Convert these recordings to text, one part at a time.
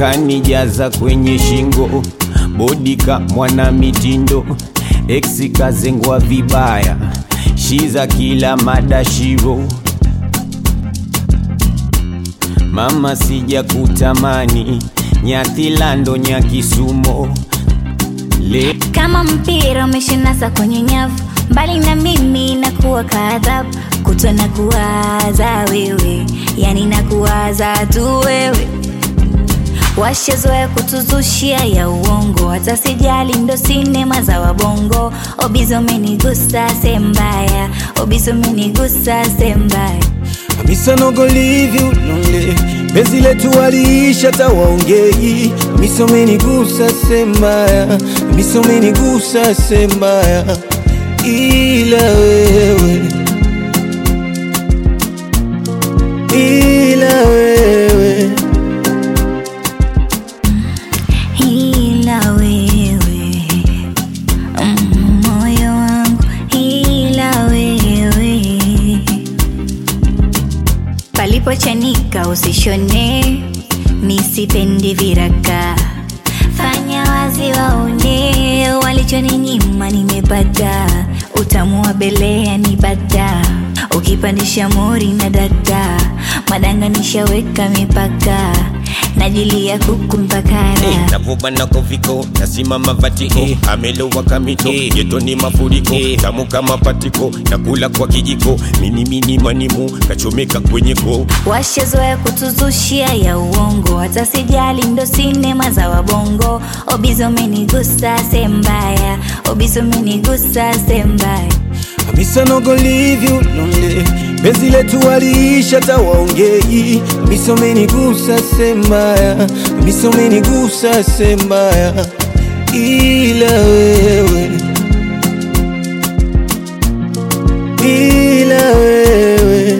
kanijaza kwenye shingo, bodika mwana mitindo, eksi kazengwa vibaya, shiza kila madashiro Mama sija kutamani nyathilando nyakisumo le kama mpira umeshinasa kwenye nyavu mbali na mimi nakuwa kadhabu kutwa na kuwaza wewe yani na kuwaza tu wewe washazoea kutuzushia ya uongo hata sijali ndo sinema za wabongo obizo menigusa sembaya obizo menigusa sembaya Hamisa no go leave you lonely Penzi letu waliisha tawaongei Hamisa umenigusa sembaya Hamisa umenigusa sembaya Ila wewe Ila wewe ila wewe mm, moyo wangu ila wewe palipochanika usishone misipendi viraka fanya wazi waone walichoninyima nimepata utamu wa belea ni bada ukipandisha mori na dada madanga nishaweka mipaka najilia kuku mpakara navuba na koviko nasimama vatiko amelowa kamito yeto ni mafuriko tamu kama patiko nakula kwa kijiko minimini manimu kachomeka kwenye ko washazoea kutuzushia ya uongo hata sijali ndo sinema za wabongo obizo menigusa sembaya obizo menigusa sembaya Hamisa no go leave you lonely Penzi letu waliisha tawaongei Hamisa umenigusa sembaya Hamisa umenigusa sembaya Ila wewe Ila wewe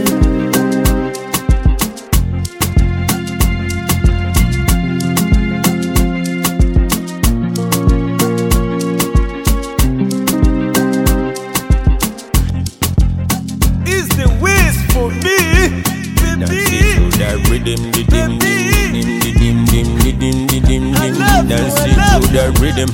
Is the ways for me, Dance baby. it to that rhythm, the dim, dim, dim, dim, dim, dim, dim, dim, dim, I dim. love you, Dance I it love to that rhythm,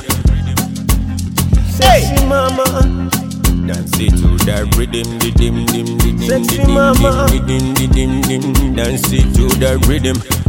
Sexy mama, dance it to that rhythm, the dim, dim, the dim, Sexy the dim, mama. dim, the dim, the dim, dim. Dance it to that rhythm.